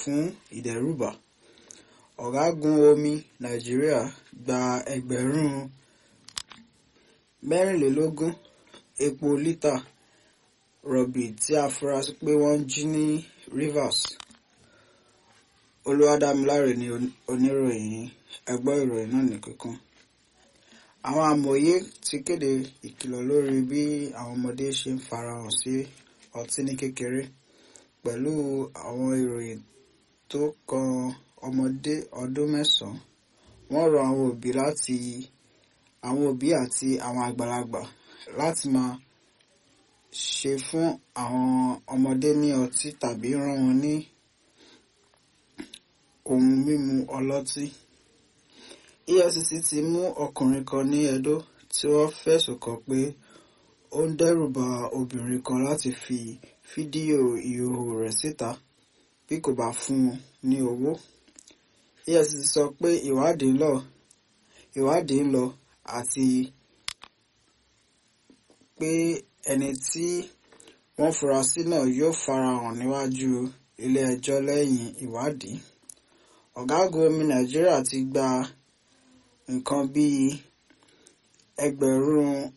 fún ìdẹ́rùbà ọ̀gágun omi nàìjíríà gba ẹgbẹ̀rún mẹ́rìnlélógún epo lítà rọ̀bì tí a fura sí pé wọ́n jí ní Rivers olúwadámiláre ni oníròyìn ẹ gbọ́ ìròyìn náà ní kíkún àwọn amòye ti kéde ìkìlọ̀ lórí bí àwọn ọmọdé ṣe ń farahàn sí ọtí ní kékeré pẹ̀lú àwọn ìròyìn tó kan ọmọdé ọdún mẹ́sàn-án wọ́n rọ àwọn òbí láti àwọn òbí àti àwọn àgbàlagbà láti máa ṣe fún àwọn ọmọdé ní ọtí tàbí rán wọn ní ohun mímu ọlọ́tí. EFCC ti mú ọkùnrin kan ní Edo tí wọ́n fẹ̀sùn kàn pé ó ń dẹ́rùba obìnrin kan láti fi fídíò ìhòòhò rẹ̀ síta bí kò bá fún un ní owó. EFCC sọ pé ìwádìí ń lọ ìwádìí ń lọ àti pé ẹni tí wọ́n fura sí náà yóò farahàn níwájú ilé ẹjọ́ lẹ́yìn ìwádìí. ọ̀gágun omi Nàìjíríà ti gba nǹkan bíi ẹgbẹ̀rún